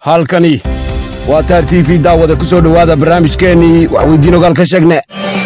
halkani waa taar t v daawada ku soo dhowaada barnaamijkeennii waxweydiin ogaal ka sheegne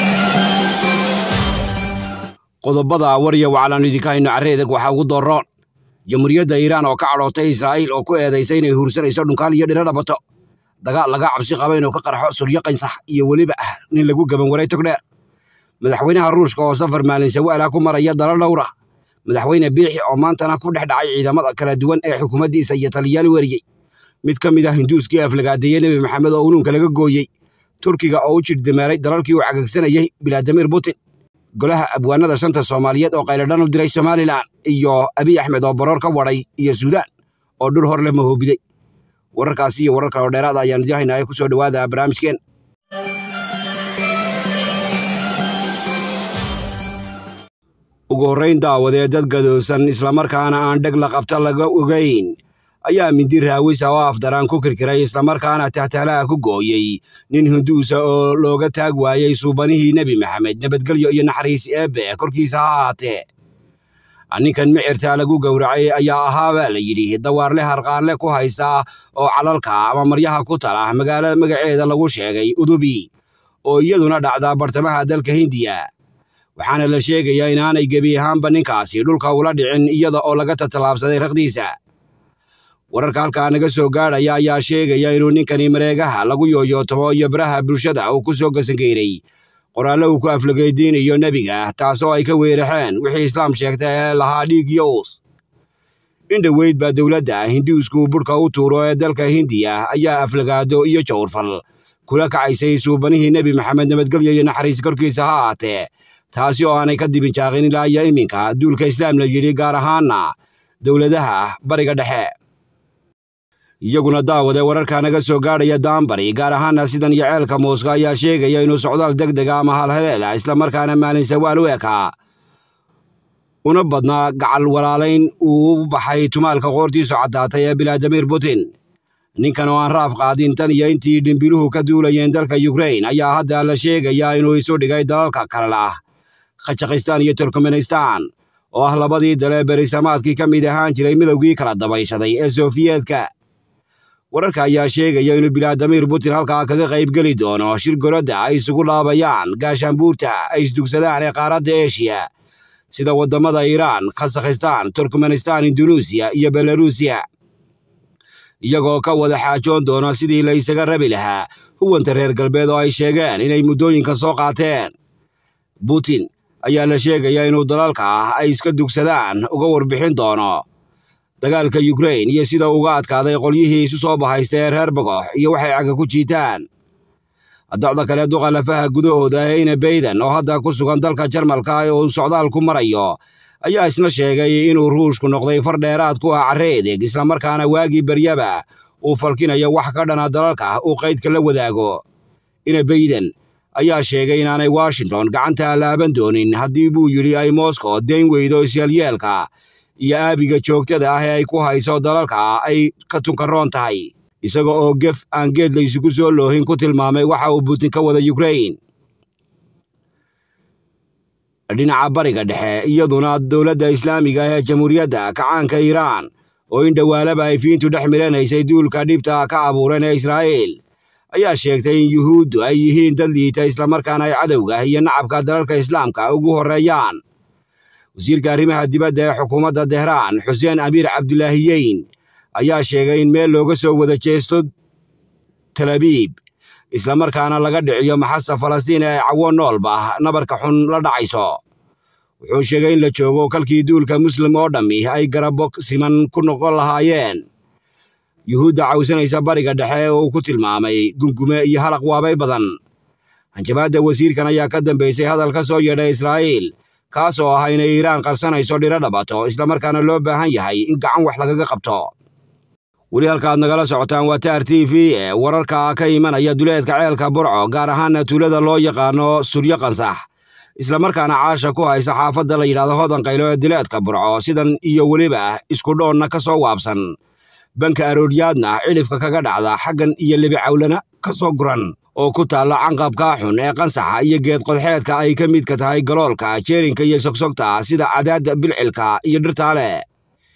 qodobada warya waxaalaannu idinka hayno carreedag waxaa ugu dooroon jamhuuriyadda iiraan oo ka cadhootay israa'iil oo ku eedaysay inay huursanayso dhunkaal iyo dhiro dhabato dagaal laga cabsi qaba inuu ka qarxo suryo qaynsax iyo weliba ah nin lagu gaban waray togdheer madaxweynaha ruushka oo safar maalin sawaala ku maraya dalal dhowra madaxweyne biixi oo maantana ku dhex dhacay ciidamada kala duwan ee xukuumaddiisa iyo taliyaal weriyey mid ka mid ah hinduuskii aflagaadeeye nebi maxamed oo unuunka laga gooyey turkiga oo u jirdamaaray dalalkii uu cagagsanayey bilaadimir putin golaha abwaanada shanta soomaaliyeed oo qayladhan u diray somalilan iyo abiy axmed oo baroor ka wadhay iyo suudaan oo dhul hor le mahoobiday wararkaasi iyo warar kaloo dheeraada ayaan idin haynaa ku soo dhowaada barnaamijkeen ugu horrayn daawadee dad gadoosan islamarkaana aan dheg la qabta laga ogayn ayaa mindi raawisa oo afdaraan ku kirkiray islamarkaana tahtaalaha ku gooyey nin hinduusa oo looga taag waayey suubanihii nebi maxamed nabadgelyo iyo naxariis eebbe korkiisa ha ahaatee ninkan micirtaa lagu gowracay ayaa ahaabaa la yidhi dawaarle harqaanle ku haysta oo calalka ama maryaha ku tala magaalo magaceeda lagu sheegay udubi oo iyaduna dhacda bartamaha dalka hindiya waxaana la sheegayaa inaanay gebi ahaanba ninkaasi dhulka ula dhicin iyada oo laga tatalaabsaday raqdiisa wararka halkaa naga soo gaadhaya ayaa sheegaya inuu ninkani mareegaha lagu yooyootamo iyo baraha bulshada uu ku soo gasangeeray qoraallo uu ku aflageydiinayo nebiga taasoo ay ka weeraxeen wixii islaam sheegta ee lahaa dhiig iyo uus in dhoweyd baa dowladda hinduusku budhka u tuuro ee dalka hindiya ayaa aflagaado iyo jawrfal kula kacaysay suubanihii nebi maxamed nabadgelyo iyo naxariis korkiisa ha aatee taasi oo aanay ka dibinjaaqin ilaa iyo iminka duulka islaam la yidhi gaar ahaanna dowladaha bariga dhexe iyaguna daawade wararka naga soo gaadhaya daanbari gaar ahaana sidan iyo ceelka muuska ayaa sheegaya inuu socdaal deg dega ama halhaleela islamarkaana maalin sawaal u ekaa una badnaa gacal walaalayn uu u baxay tumaalka qoortiisu caddaatay ee bilaadimir putin ninkan oo aan raaf qaadin tan iyo intii dhimbiluhu ka duulayeen dalka yukrain ayaa hadda la sheegayaa inuu isu dhigay dalalka kale ah khajikistaan iyo turkmenistan oo ah labadii dale berisamaadkii ka mid ahaan jiray midowgii kala dabayshaday ee sofiyeedka wararka ayaa sheegaya inuu bilaadimir putin halkaa kaga qaybgeli doono shir goradda ay isugu laabayaan gaashaanbuurta ay isdugsadaan ee qaaradda eshiya sida waddamada iiraan khasakhistaan turkmenistan indunuusiya iyo belaruusiya iyagoo ka wada xaajoon doona sidii la isaga rabi lahaa huwanta reer galbeed oo ay sheegeen inay muddooyinkan soo qaateen putin ayaa la sheegayaa inuu dalalka ah ay iska dugsadaan uga warbixin doono dagaalka yukrain iyo sida uga adkaaday qolyihii isu soo bahaysta ee reer bagox iyo waxay caga ku jiitaan docda kale duqa lafaha gudahooda heyne bayden oo hadda ku sugan dalka jarmalka oo uu socdaal ku marayo ayaa isna sheegay inuu ruushku noqday far dheeraad ku ah carre edeg islamarkaana waagii beryaba uu falkinayo wax ka dhana dalalka uu qaydka la wadaago ina bayden ayaa sheegay inaanay washington gacanta laaban doonin haddii buu yidhi ay moscow dayn weydo isyaalyeelka iyo aabiga joogtada ah ee ay ku hayso dalalka ay ka tunkaroon tahay isaga oo gef aan geed laysugu soo loohin ku tilmaamay waxa uu putin ka wada yukrain dhinaca bariga dhexe iyaduna dowladda islaamiga ee jamhuuriyadda kacaanka iiraan oo in dhowaalaba ay fiintu dhex milanaysay duulka dhibta ka abuuran ee israa'iil ayaa sheegtay in yuhuuddu ay yihiin dad liita islamarkaana ay cadowga iyo nacabka dalalka islaamka ugu horreeyaan wasiirka arrimaha dibadda ee xukuumadda tehraan xuseen amiir cabdulaahiyeyn ayaa sheegay in meel looga soo wada jeesto talabiib islamarkaana laga dhiciyo maxasta falastiin ee cawo noolba nabarka xun la dhacayso wuxuu sheegay in la joogo kalkii duulka muslim oo dhammi ay garabo siman ku noqon lahaayeen yuhuudda cawsanaysa bariga dhexe ee uu ku tilmaamay gungume iyo halaq waabay badan hanjabaadda wasiirkan ayaa ka dambaysay hadal ka soo yeedhay israa'iil kaas oo ah inay iiraan qarsanayso dhiro dhabato islamarkaana loo baahan yahay in gacan wax lagaga qabto weli halkaad nagala socotaan waa taar t v e wararka ka imanaya duleedka ceelka burco gaar ahaana tuulada loo yaqaano suryo qansax islamarkaana caasha ku haysa xaafadda la yidhahdo hodan qaylo ee duleedka burco sidan iyo weliba isku dhoonna ka soo waabsan banka arooryaadna cilifka kaga dhacda xaggan iyo lebicawlana ka soo guran oo ku taalla canqabkaa xun ee qansaxa iyo geed qodxeedka ay ka midka tahay galoolka jeerinka iyo sogsogta sida cadaadda bilcilka iyo dhirtaale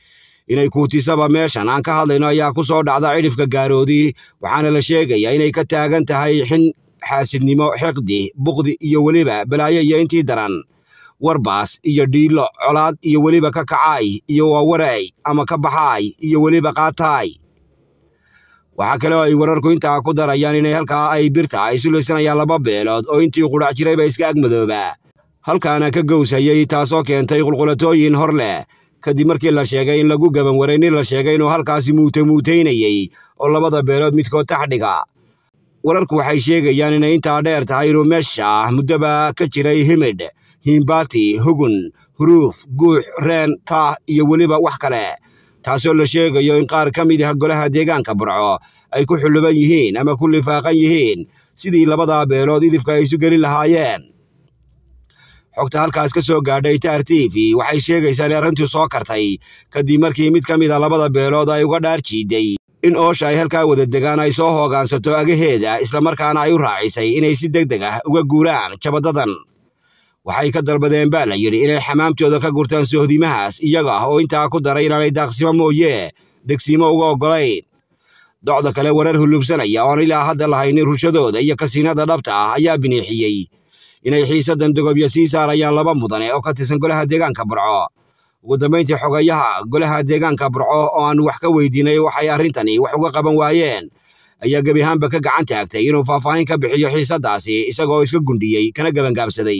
inay kuutisaba meeshan aan ka hadlayno ayaa ku soo dhacda cidhifka gaaroodi waxaana la sheegayaa inay ka taagan tahay xin xaasidnimo xiqdi buqdi iyo weliba balaayo iyo intii daran warbaas iyo dhiilo colaad iyo weliba ka kacaay iyo waawaray ama ka baxaay iyo weliba qaataay waxaa kale oo ay wararku intaa ku darayaan inay halkaa ay birta ay sulaysanayaan laba beelood oo intii qudhac jirayba iska agmadoobaa halkaana ka gowsayey taasoo keentay qulqulatooyin hor leh kadib markii la sheegay in lagu gaban waray nin la sheegay inuu halkaasi muutemuutaynayey oo labada beelood midkood taxdhiga wararku waxay sheegayaan inay intaa dheer tahay inuu meesha muddoba ka jiray himidh hiimbaati hugun huruuf guux reen taah iyo weliba wax kale taasoo la sheegayo in qaar ka mid ah golaha deegaanka burco ay ku xulluban yihiin ama ku lifaaqan yihiin sidii labadaa beelood idifka ay isu gelin lahaayeen xogta halkaas ka soo gaadhay taar t v waxay sheegaysaa in arrintii soo kartay kadib markii mid ka mid a labada beelood ay uga dhaar jiiday in oosha ay halkaa wada degaan ay soo hoogaansato agaheeda islamarkaana ay u raacisay inay si deg deg ah uga guuraan jabadadan waxay ka dalbadeen baa la yidhi inay xamaamtooda ka gurtaan sohdimahaas iyaga oo intaa ku daray inaanay daaqsimo mooye degsiimo uga oggolayn docda kale warar hulubsanaya oon ilaa hadda lahaynin rushadooda iyo kasiinada dhabta ah ayaa biniixiyey inay xiisadan dogobya sii saarayaan laba mudane oo ka tirsan golaha deegaanka burco ugu dambayntii xogayaha golaha deegaanka burco oo aan wax ka weydiinay waxay arrintani wax uga qaban waayeen ayaa gebi ahaanba ka gacan taagtay inuu faahfaahin ka bixiyo xiisaddaasi isagoo iska gundhiyey kana gebangaabsaday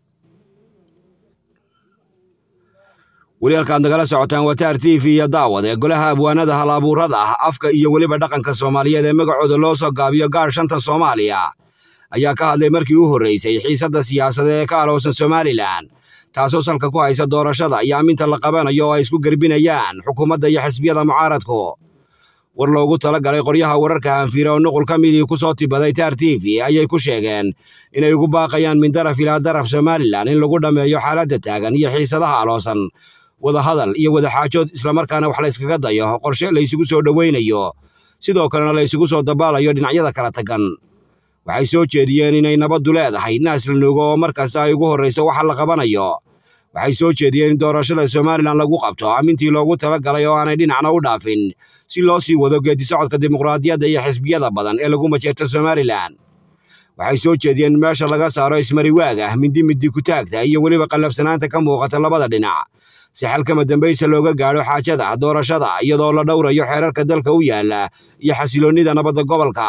weli halkaad nagala socotaan wataar t v iyo daawad ee golaha abwaanada hal-abuurada ah afka iyo weliba dhaqanka soomaaliyeed ee magacooda loo soo gaabiyo gaar shanta soomaaliya ayaa ka hadlay markii u horreysay xiisadda siyaasadeed ee ka aloosan somalilan taasoo salka ku haysa doorashada iyo aminta la qabanayo oo ay isku gerbinayaan xukuumadda iyo xisbiyada mucaaradku war loogu tala galay qoryaha wararka hanfiire oo nuqul ka midii ku soo tibaday taar t v ayay ku sheegeen inay ugu baaqayaan min daraf ilaa daraf somalilan in lagu dhammeeyo xaaladda taagan iyo xiisadaha aloosan wadahadal iyo wadaxaajood islamarkaana wax la yskaga dayo qorshe la ysugu soo dhowaynayo sidoo kalena la ysugu soo dabaalayo dhinacyada kala tagan waxay soo jeediyeen inay nabaddu leedahay naas la nuugo oo markasta ay ugu horrayso waxa la qabanayo waxay soo jeediyeen in doorashada somalilan lagu qabto amintii loogu tala galay oo aanay dhinacna u dhaafin si loo sii wado geedisocodka dimuqraadiyadda iyo xisbiyada badan ee lagu majeerto somalilan waxay soo jeediyeen in meesha laga saaro ismariwaaga mindi mindi kutaagta iyo weliba qallafsanaanta ka muuqata labada dhinac si xalkama dambaysa looga gaadho xaajada doorashada iyadoo la dhowrayo xeerarka dalka u yaala iyo xasiloonnida nabadda gobolka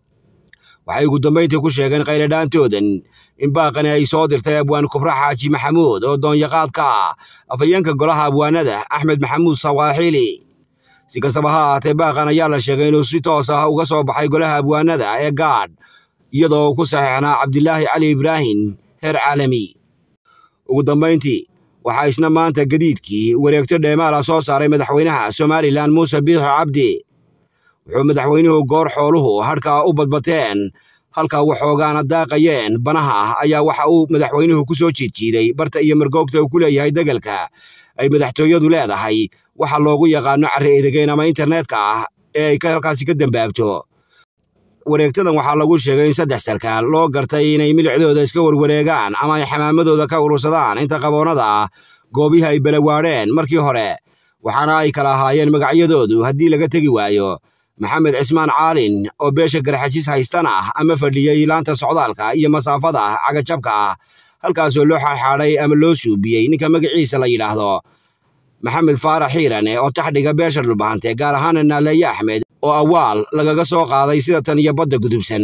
waxay ugu dambayntii ku sheegeen qayladhaantoodan in baaqani ay soo dirtay abwaan kubra xaaji maxamuud oo doonyaqaadka ah afhayeenka golaha abwaanada axmed maxamuud sawaaxili si kastaba ha ahaatee baaqan ayaa la sheegay inuu si toos ah uga soo baxay golaha abwaanada ee gaadh iyadoo uu ku saxiixnaa cabdilaahi cali ibraahim heer caalami ugu dambayntii waxaa isna maanta gadiidkii wareegto dheemaala soo saaray madaxweynaha somalilan muuse biixo cabdi wuxuu madaxweynuhu goor xooluhu hadhkaa u badbateen halka waxoogaana daaqayeen banaha ah ayaa waxa uu madaxweynuhu ku soo jiidjiiday barta iyo margoogta uu ku leeyahay degelka ay madaxtooyadu leedahay waxa loogu yaqaano carri edegeyn ama internetka ah ee ay halkaasi ka dambaabto wareegtadan waxaa lagu sheegay in saddex sarkaal loo gartay inay milicdooda iska warwareegaan ama ay xamaamadooda ka urursadaan inta qaboonnada ah goobihii ay balawaadheen markii hore waxaana ay kala ahaayeen magacyadoodu haddii laga tegi waayo maxamed cismaan caalin oo beesha garxajis haystan ah ama fadhiyey laanta socdaalka iyo masaafada cagajabka ah halkaasoo loo xaadxaadhay ama loo suubiyey ninka magaciisa la yidhaahdo maxamed faarax xiirane oo taxdhiga beesha dhulbahante gaar ahaana naaleeye axmed oo awaal lagaga soo qaaday sida tan iyo badda gudubsan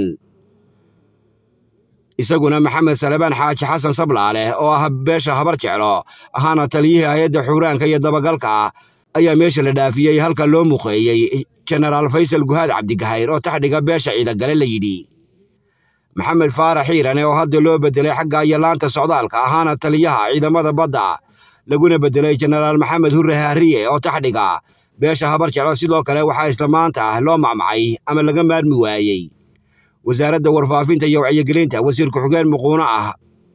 isaguna maxamed salebaan xaaji xasan sablaale oo ah beesha habar jeclo ahaana taliyihii hay-adda xuuraanka iyo dabagalka ayaa meesha la dhaafiyey halka loo muqeeyey jenaraal faysal guhaad cabdigahayr oo taxdhiga beesha ciidagale la yidhi maxamed faarax xiirane oo hadda loo beddelay xagga iyo laanta socdaalka ahaana taliyaha ciidamada badda laguna beddelay jenaraal maxamed hurre haariye oo taxdhiga beesha habar jeclo sidoo kale waxaa isla maanta loo macmacay ama laga maarmi waayey wasaaradda warfaafinta iyo wacyigelinta wasiir ku-xigeen muquuno ah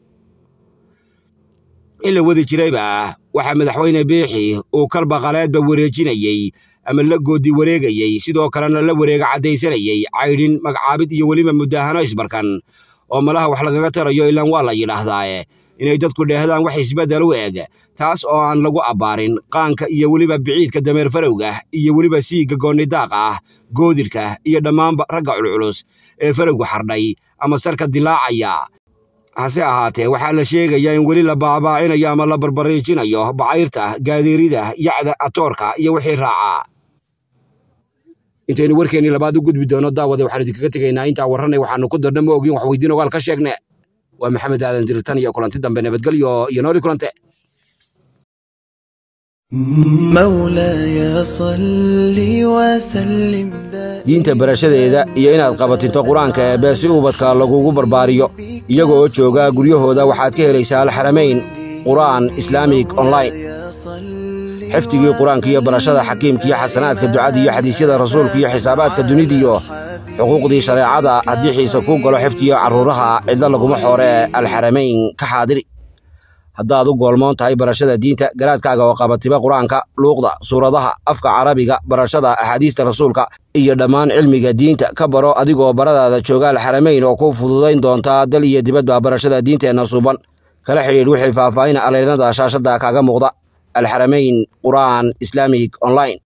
in la wadi jirayba waxaa madaxweyne biixi uu kalbaqaleedba wareejinayey ama la goodi wareegayey sidoo kalena la wareega caddaysanayey caydhin magacaabid iyo weliba mudaahano isbarkan oo malaha wax lagaga tarayo ilaan waa la yidhaahdaae inay dadku dheehdaan wax isbeddel u eg taas oo aan lagu abbaarin qaanka iyo weliba biciidka dameer farowga iyo weliba siigga goonnidaaqa ah goodirka iyo dhammaanba ragga culculus ee farowga xardhay ama sarka dilaacaya hase ahaatee waxaa la sheegayaa in weli la baabaacinayo ama la barbariijinayo bacayrta gaadeerida yacda atoorka iyo wixii raacaa intaynu warkeennii labaad u gudbi doono daawade waxaan idinkaga tegaynaa intaa warranay waxaanu ku darna ma ogin wax weydiin ogaal ka sheegne waa maxamed aadan diritan iyo kulanti dambe nabadgelyo iyo nooli kulante مولاي صل وسلم diinta barashadeeda iyo inaad qabatinto qur-aanka eebbe si ubadka lagugu barbaariyo iyaga oo jooga guryahooda waxaad ka helaysaa alxaramayn qur'aan islaamig online xifdigii qur-aanka iyo barashada xakiimka iyo xasanaadka ducada iyo xadiisyada rasuulka iyo xisaabaadka dunidiyo xuquuqdii shareecada haddii xiise kuu galo xifdiyo carruuraha cidlo laguma xooree alxaramayn ka xaadiri haddaad u goolmoon tahay barashada diinta garaadkaaga oo qabatiba qur-aanka luuqda suuradaha afka carabiga barashada axaadiista rasuulka iyo dhammaan cilmiga diinta ka baro adigoo baradaada jooga alxaramayn oo ku fududayn doontaa dal iyo dibadba barashada diinteenna suuban kala xidhiidh wixii faahfaahin aleynada shaashadda kaaga muuqda alxaramayn qur'aan islaamig online